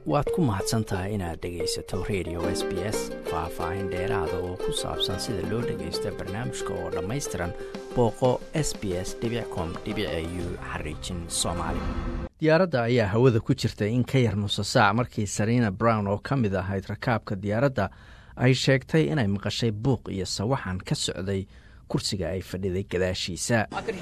waad ku mahadsan tahay inaad dhegaysato radio s b s faah-faahin dheeraada oo ku saabsan sida loo dhagaysto barnaamijka oo dhammaystiran booqo s b s com u xariijin soomaali diyaaradda ayaa hawada ku jirtay in ka yar nuso saac markii sarina brown oo ka mid ahayd rakaabka diyaaradda ay sheegtay inay maqashay buuq iyo sawaxan ka socday kursiga ay fadhiday gadaashiisa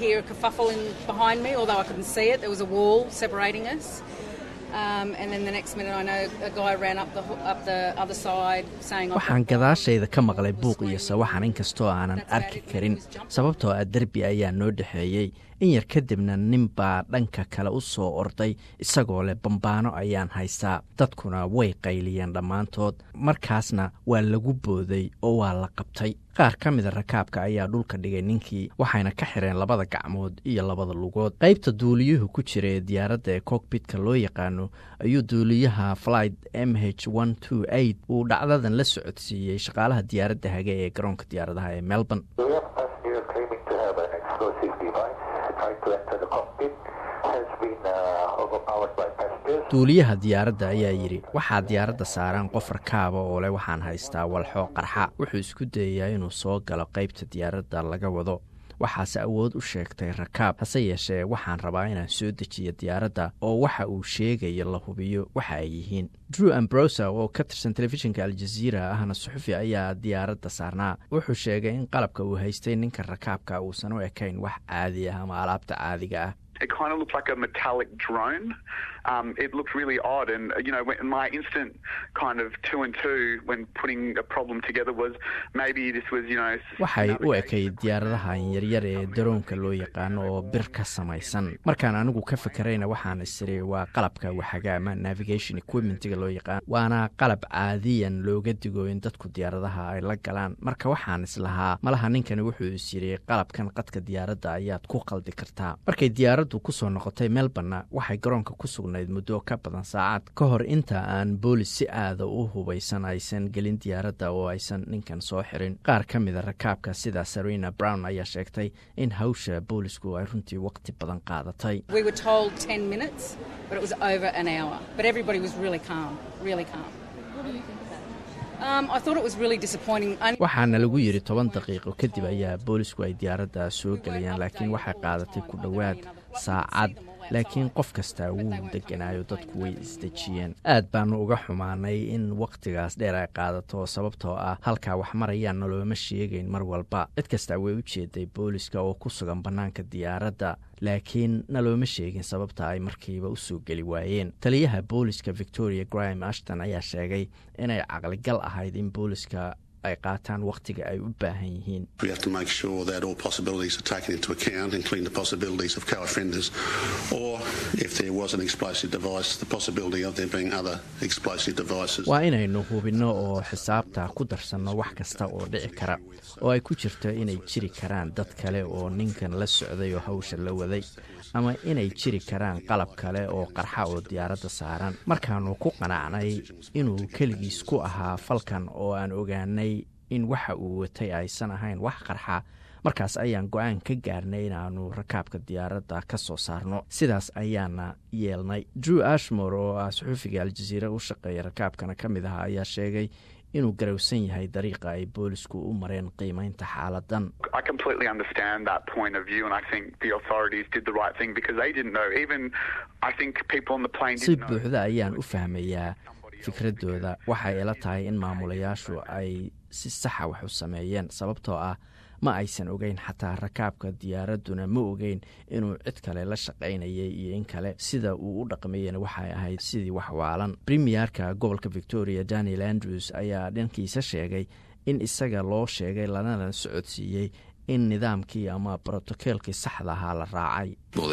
waxaan gadaashayda ka maqlay buuq iyo sawaxan inkastoo aanan arki karin sababtoo ah derbi ayaa noo dhexeeyey in yar kadibna nin baa dhanka kale u soo orday isagoo leh bambaano ayaan haystaa dadkuna way qayliyeen dhammaantood markaasna waa lagu booday oo waa la qabtay qaar ka mida rakaabka ayaa dhulka dhigay ninkii waxayna ka xireen labada gacmood iyo labada lugood qaybta duuliyuhu ku jira ee diyaaradda ee cockbitka loo yaqaano ayuu duuliyaha flight m h uu dhacdadan la socodsiiyey shaqaalaha diyaaradda hage ee garoonka diyaaradaha ee melbourne duuliyaha diyaaradda ayaa yidhi waxaa diyaaradda saaraan qof rakaaba oo leh waxaan haystaa walxo qarxa wuxuu isku dayayaa inuu soo galo qaybta diyaaradda laga wado waxaase awood u sheegtay rakaab hase yeeshee waxaan rabaa inaan soo dejiyo diyaaradda oo waxa uu sheegayo la hubiyo waxa ay yihiin drew ambrosa oo ka tirsan telefishinka aljaziira ahna suxufi ayaa diyaaradda saarnaa wuxuu sheegay in qalabka uu haystay ninka rakaabka uusan u ekayn wax caadi ah ama alaabta caadiga ah It kind of looked like a metallic drone. Um, it looked really odd, and you know, when my instant kind of two and two when putting a problem together was maybe this was you know. waxay u ekayd diyaaradahan yaryar ee daroonka loo yaqaano oo bir ka samaysan markaan anigu ka fakerayna waxaan isiri waa qalabka waxaga ama navigation equipmentiga loo yaqaan waana qalab caadiyan looga digo in dadku diyaaradaha ay la galaan marka waxaan islahaa malaha ninkani wuxuu is yiri qalabkan qadka diyaaradda ayaad ku qaldi kartaa markay diyaarad kusoo noqotay melborna waxay garoonka ku sugnayd muddo ka badan saacad ka hor inta aan boolis si aada u hubaysan aysan gelin diyaaradda oo aysan ninkan soo xirin qaar ka mida rakaabka sida sarina brown ayaa sheegtay in hawsha boolisku ay runtii waqti badan qaadatay waxaana lagu yidhi toban daqiiqo kadib ayaa boolisku ay diyaaradda soo gelayaan laakiin waxay qaadatay ku dhowaad saacad laakiin qof kastaa wuu deganaayo dadku way isdejiyeen aad baanu uga xumaanay in wakhtigaas dheer ay qaadato sababtoo ah halkaa wax marayaan nalooma sheegayn mar walba cid kastaa way u jeeday booliska oo ku sugan bannaanka diyaaradda laakiin nalooma sheegin sababta ay markiiba u soo geli waayeen taliyaha booliska victoria graham ashton ayaa sheegay inay caqligal ahayd in booliska ay qaataan wakhtiga ay u baahan yihiin waa inaynu hubinno oo xisaabta ku darsanno wax kasta oo dhici kara oo ay ku jirto inay jiri karaan dad kale oo ninkan la socday oo hawsha la waday ama inay jiri karaan qalab kale oo qarxa oo diyaaradda saaran markaannu ku qanacnay inuu keligiis ku ahaa falkan oo aan ogaanay in waxa uu watay aysan ahayn wax qarxa markaas ayaan go-aan ka gaarnay inaannu rakaabka diyaaradda ka soo saarno sidaas ayaana yeelnay drew ashmore oo ah suxuufiga aljaziira u shaqeeya rakaabkana ka mid aha ayaa sheegay inuu garowsan yahay dariiqa ay boolisku u mareen qiimaynta xaaladan si buuxda ayaan u fahmayaa fikradooda waxay ila tahay in maamulayaashu ay si saxa wax u sameeyeen sababtoo ah ma aysan ogeyn xataa rakaabka diyaaradduna ma ogeyn inuu cid kale la shaqaynayay iyo in kale sida uu u dhaqmayena waxay ahayd sidii wax waalan premiyerka gobolka victoria daniel andrews ayaa dhankiisa sheegay in isaga loo sheegay lanana socodsiiyey in nidaamkii ama brotokoolkii saxda ahaa la raacay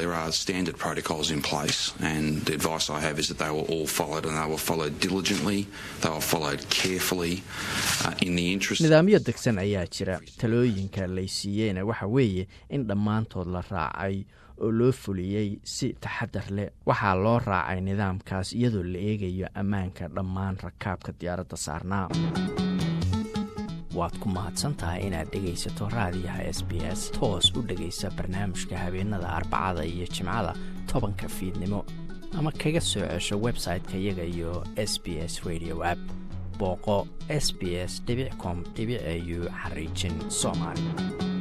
nidaamyo degsan ayaa jira talooyinka laysiiyeyna waxa weeye in dhammaantood la raacay oo loo fuliyey si taxadar leh waxaa loo raacay nidaamkaas iyadoo la eegayo ammaanka dhammaan rakaabka diyaaradda saarnaa waad ku mahadsantahay inaad dhegaysato raadiyaha s b s toos u dhegaysa barnaamijka habeenada arbacada iyo jimcada tobanka fiidnimo ama kaga soo cesho website-ka iyaga iyo s b s radio app booqo s b s com au xariijin soomaali